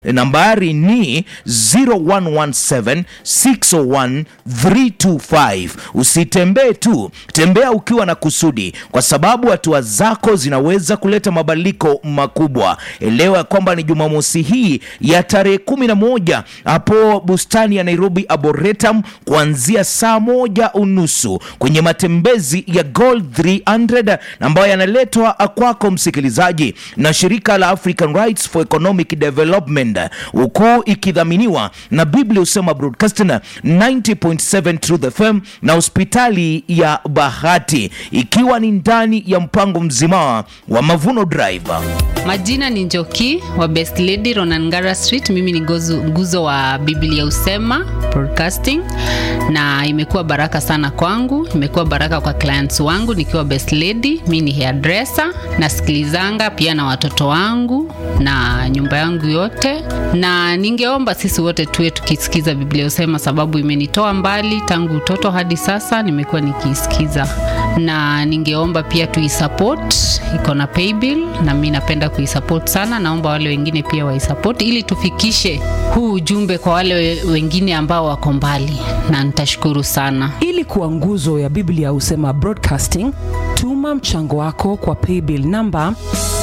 nambari ni 0117 601 325 usitembee tu tembea ukiwa na kusudi kwa sababu hatua zako zinaweza kuleta mabadiliko makubwa elewa kwamba ni jumamosi hii ya tarehe 11 hapo bustani ya nairobi arboretum kuanzia saa moja unusu kwenye matembezi ya gold 300 ambayo yanaletwa kwako msikilizaji na shirika la african rights for economic development huku ikidhaminiwa na biblia husema broadcasting 90.7 truth fm na hospitali ya bahati ikiwa ni ndani ya mpango mzima wa mavuno drive majina ni njoki wa best lady ronangara street mimi ni gozu, nguzo wa biblia usema broadcasting na imekuwa baraka sana kwangu imekuwa baraka kwa clients wangu nikiwa best lady mi ni hairdresser nasikilizanga pia na watoto wangu na nyumba yangu yote na ningeomba sisi wote tuwe tukisikiza biblia usema sababu imenitoa mbali tangu utoto hadi sasa nimekuwa nikiisikiza na ningeomba pia tuisupport iko na paybill na mi napenda kuisupport sana naomba wale wengine pia waisupport ili tufikishe huu ujumbe kwa wale we- wengine ambao wako mbali na nitashukuru sana ili kuwa nguzo ya biblia husema broadcasting tuma mchango wako kwa paybill namba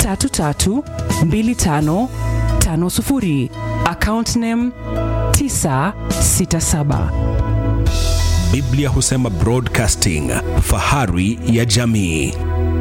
332550 account name 967 biblia husema broadcasting fahari ya jamii